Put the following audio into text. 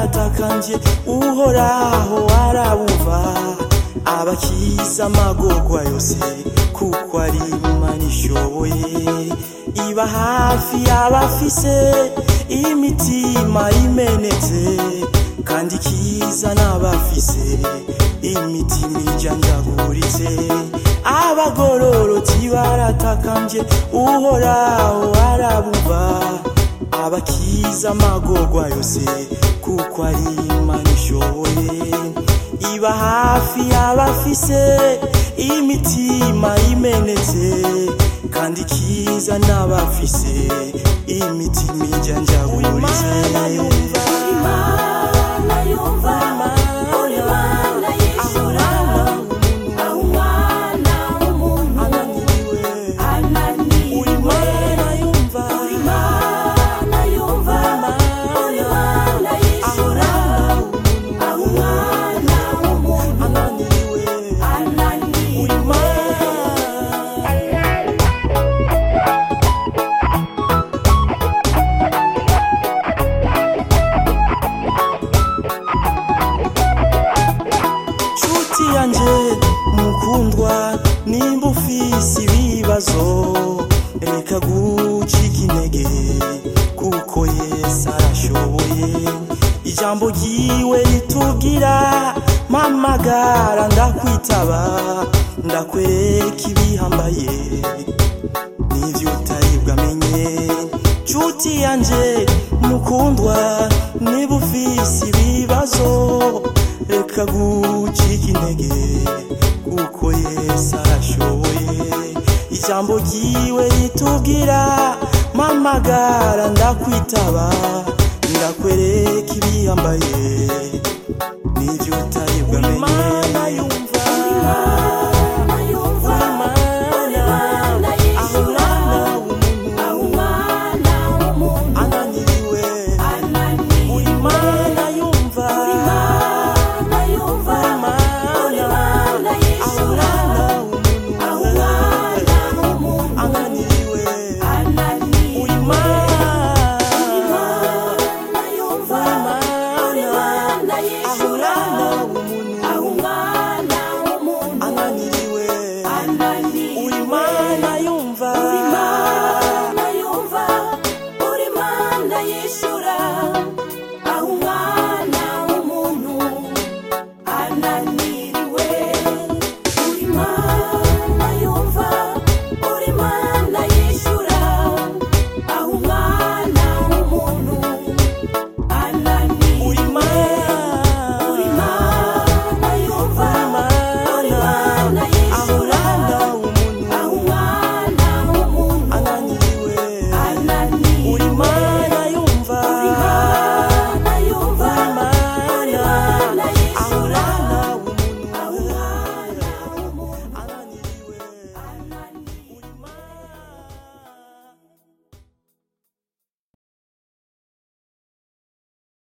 baratakambye uhoraho arabumva abakiza amagorwa yose kuko ari imana ishoboye iba hafi y'abafise imitima imenetse kandi kiza n'abafise imitima ijanjaguritse abagororotsi baratakambye uhoraho arabumva abakiza amagorwa yose kuko ari imana ishoboye iba hafi y'abafise imitima imenetse kandi kiza n'abafise imitima ijanjaguritse Imana yumva uri Imana yishura aho umwana w'umuntu ananiwe Imana yumva uri Imana yumva uri Imana yishura aho umwana w'umuntu ananiwe nshuti yanje mukundwa nimba ufise ibibazo reka gucika intege kuko yesu arashoboye ijambo ryiwe ritubwira mpamagara ndakwitaba ndakwereka ibihambaye n'ivyo utari bwamenye nshuti yanje mukundwa niba ufise ibibazo reka gucika intege kuko yesu arashoboye ijambo ryiwe ritubwira mpamagara ndakwitaba ndakwereka ibihambaye n'ivyo utari bwamenye